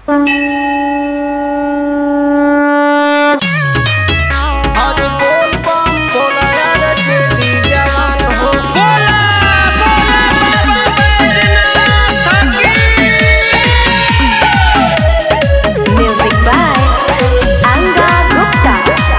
अरे बोल बम बोला यार जेडी जवान हो बोला बोला बाबा बैजनाथ की Music by Anga Gupta.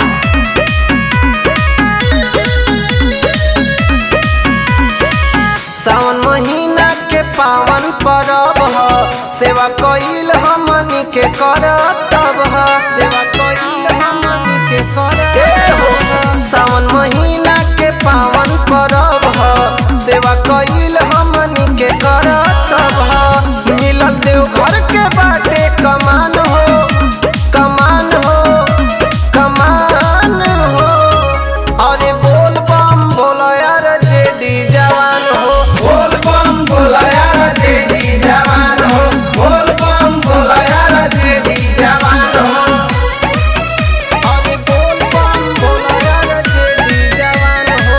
सावन महीना के पावन परब ह सेवा कइल हमनी के करतब ह सेवा कइल हमनी के करतब सावन महीना के पावन परब ह सेवा कइल हमनी के करतब ह मिलल देव घर के बाटे कमान हो कमान हो कमान हो अरे बोल बम बोलो यार जेडी जवान हो बोल बम बोलो यार जेडी जवान हो बोल बम बोलो यार जेडी जवान हो अरे बोल बम बोलो यार जेडी जवान हो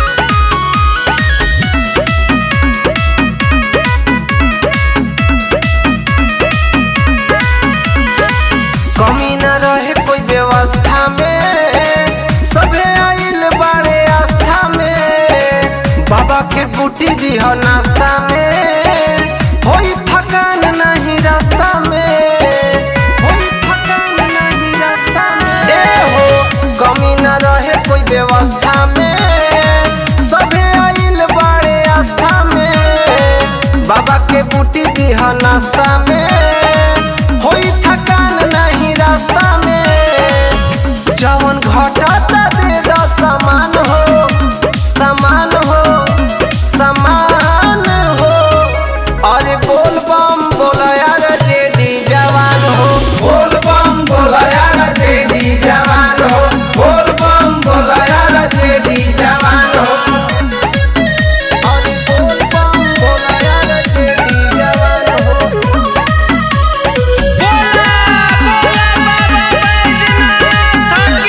कमी न रहे कोई व्यवस्था में सभे आइल बाड़े आस्था में बाबा के बूटी दिह नाश्ता में होई थकान नहीं रास्ता में होई थकान नहीं रास्ता में ए हो कमी न रहे कोई व्यवस्था में सभे आइल बाड़े आस्था में बाबा के बूटी दिह नाश्ता में होई थकान नहीं रास्ता में जवन घटता दे दो समान हो समान हो समान हो अरे बोल बम बोला यार जेडी जवान हो बोल बम बोला यार जेडी जवान हो बोल बम बोला यार जेडी जवान हो अरे बोल बम बोला यार जेडी जवान हो बोला बोला बाबा बैजनाथ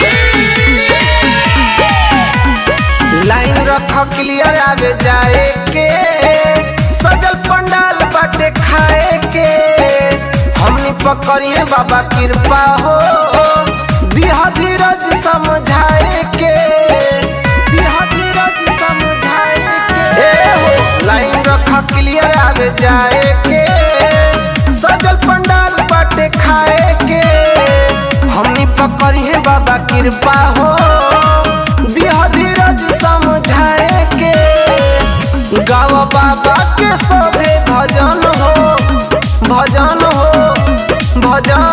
की लाइन रख क्लियर आवे जाए के सजल पंडाल बाटे खाए के हमनी पकड़िए बाबा कृपा हो दिह धीरज समझाए के दिह धीरज समझाए के ए हो लाइन रख क्लियर आवे जाए के सजल पंडाल बाटे खाए के हमनी पकड़िए बाबा कृपा हो दिह धीरज समझाए के गाव बाबा के सभे भजन हो भजन हो भजन